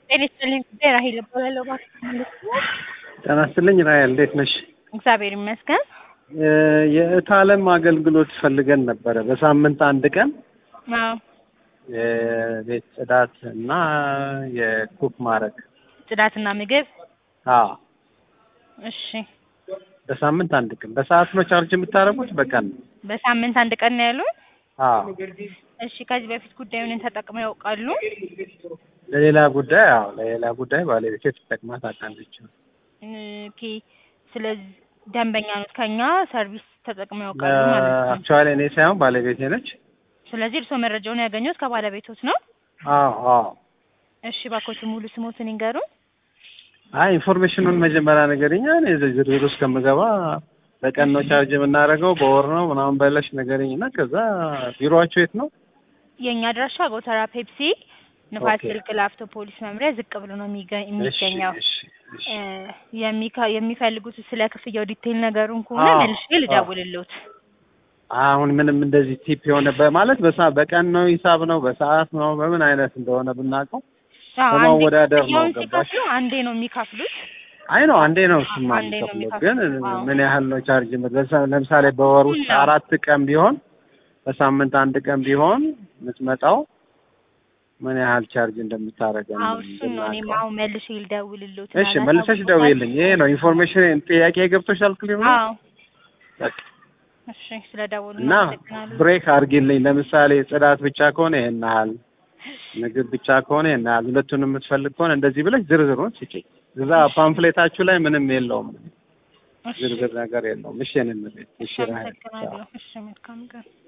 ጤና ይስጥልኝ ጉዳይ ራሄል እባላለሁ። እባክህ ማለት ነው። ጤና ይስጥልኝ ራሄል፣ እንዴት ነሽ? እግዚአብሔር ይመስገን። የእህት ዓለም አገልግሎት ፈልገን ነበረ በሳምንት አንድ ቀን አዎ የቤት ጽዳት እና የኩክ ማድረግ። ጽዳትና ምግብ። አዎ እሺ በሳምንት አንድ ቀን። በሰዓት ነው ቻርጅ የምታደርጉት? በቀን ነው? በሳምንት አንድ ቀን ነው ያሉን። አዎ እሺ ከዚህ በፊት ጉዳዩን ተጠቅመው ያውቃሉ? ለሌላ ጉዳይ አዎ ለሌላ ጉዳይ ባለቤቴ ተጠቅማ ታውቃለች። ኦኬ ስለዚህ ደንበኛ ኖት ከኛ ሰርቪስ ተጠቅመው ያውቃሉ ማለት ነው። አክቹዋሊ እኔ ሳይሆን ባለቤቴ ነች። ስለዚህ እርስዎ መረጃውን ያገኙት ከባለቤቶት ነው? አዎ አዎ። እሺ እባክዎት ሙሉ ስሞትን ይንገሩን። አይ ኢንፎርሜሽኑን መጀመሪያ ነገርኛ እኔ ዝርዝር ውስጥ ከምገባ በቀን ነው ቻርጅ የምናደርገው በወር ነው ምናምን በለሽ ነገርኝ እና ከዛ ቢሮአቸው የት ነው? የእኛ አድራሻ ጎተራ ፔፕሲ ንፋስ ኦኬ። ስልክ ላፍቶ ፖሊስ መምሪያ ዝቅ ብሎ ነው የሚገ- የሚገኘው። እሺ እሺ እ የሚካ- የሚፈልጉት ስለ ክፍያው ዲቴይል ነገሩን ከሆነ አዎ፣ መልሼ ልደውልልዎት። አሁን ምንም እንደዚህ ቲፕ የሆነ በማለት በሳ በቀን ነው ሂሳብ ነው በሰዓት ነው በምን አይነት እንደሆነ ብናውቀው አዎ፣ አንዴ በማወዳደር ነው ክፍያውን ገባሽ? ሲከፍሉ አንዴ ነው የሚከፍሉት። አይ ነው አንዴ ነው እሱማ አንዴ ነው የሚከፍለው ግን የሚከፍለው። አዎ። ምን ያህል ነው ቻርጅ የምት- ለምሳሌ በወር ውስጥ ነው። አራት ቀን ቢሆን በሳምንት አንድ ቀን ቢሆን የምትመጣው ምን ያህል ቻርጅ እንደምታደርገው አዎ እሱን ነው እኔም አሁን መልሼ ልደውልልዎት። እሺ መልሰሽ ደውይልኝ ይሄ ነው ኢንፎርሜሽን ጥያቄ ገብቶሻል ክሊር ነው አዎ በቃ እሺ ስለደወሉ እና አመሰግናለሁ። ብሬክ አድርጊልኝ ለምሳሌ ጽዳት ብቻ ከሆነ ይሄን ያህል ምግብ ብቻ ከሆነ ይሄን ያህል ሁለቱን የምትፈልግ ከሆነ እንደዚህ ብለሽ ዝርዝሩን ስጪኝ እዛ ፓምፍሌታችሁ ላይ ምንም የለውም እሺ ዝርዝር ነገር የለውም እሺ እኔ እመቤት እሺ ራሄል ቻው። አመሰግናለሁ። እሺ መልካም ቀን።